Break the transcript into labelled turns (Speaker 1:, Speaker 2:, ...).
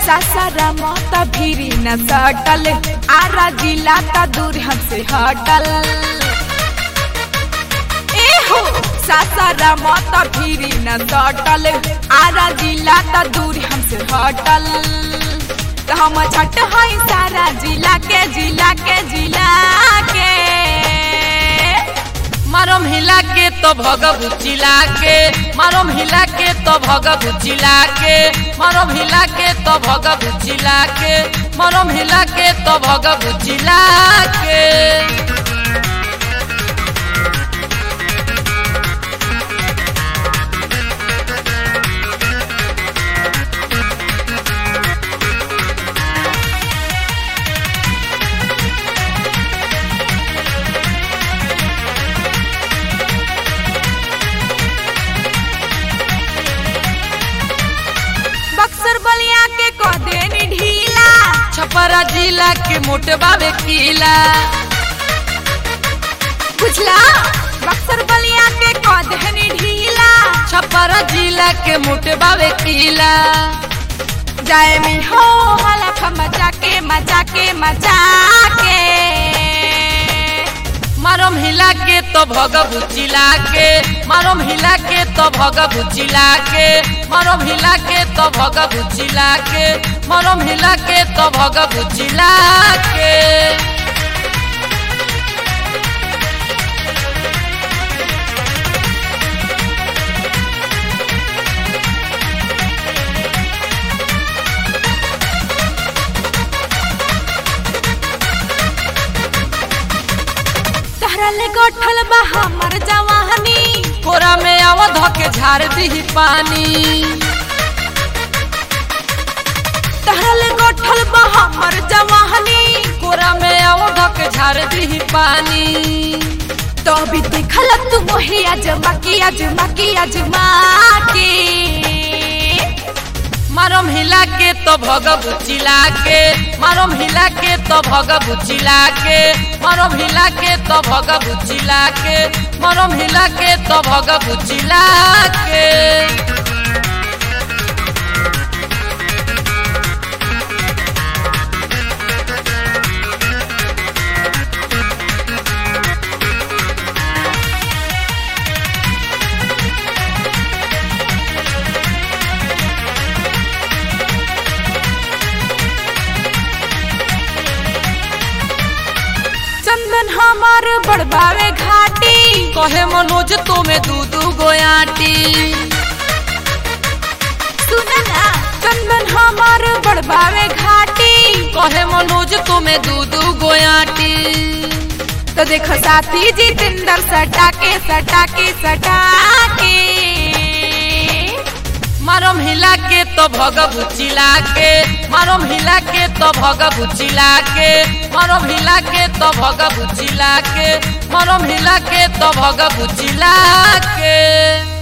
Speaker 1: सासारा माता भीरी न सटल आरा जिला ता दूर हमसे हटल ए हो सासारा माता भीरी न सटल आरा जिला ता दूर हमसे हटल तो हम छठ हई सारा जिला के जिला के जिला के
Speaker 2: मारम हिला के तो भगबु चिला के मारम हिला के तो भगबु चिला के मारम हिला के तो भगबु चिला के मारम हिला के तो भगबु चिला के
Speaker 1: बक्सर बलिया के कह देनी ढीला
Speaker 2: छपरा जिला के मोटबावे किला
Speaker 1: बुझला बक्सर बलिया के कह देनी ढीला
Speaker 2: छपरा जिला के मोटबावे किला
Speaker 1: जाए मी हो हलफ मजा के मजा के मजा के
Speaker 2: मारम हिला के तो भगबु चिला के मारम हिला के तो भगबु चिला के मारम हिला के तो भगबु चिला के मारम हिला के तो भगबु चिला के
Speaker 1: तहरा ले गोठल बा हमर जवानी
Speaker 2: कोरा में आवध के झाड़ दी पानी
Speaker 1: तहरा ले गोठल बा हमर जवानी
Speaker 2: कोरा में आवध के झाड़ दी पानी
Speaker 1: तो भी देखल तू मोहे अजमा की अजमा की अजमा के
Speaker 2: मारम हिला के तो भगबु चिला के मारम हिला के तो भगबु चिला के मारम हिला के तो भगबु चिला के मारम हिला के तो भगबु चिला के
Speaker 1: चंदन हमार बड़बावे घाटी
Speaker 2: कहे मनोज तुम्हें दू दू गोयाटी
Speaker 1: सुना ना चंदन हमार बड़बावे घाटी
Speaker 2: कहे मनोज तुम्हें दू दू गोयाटी
Speaker 1: तो देखो साथी जितेंद्र सटा के सटा के सटा के
Speaker 2: मारम हिला के तो भगबु चिला के मारम हिला के तो भगबु चिला के मारम हिला के तो भगबु चिला के मारम हिला के तो भगबु चिला के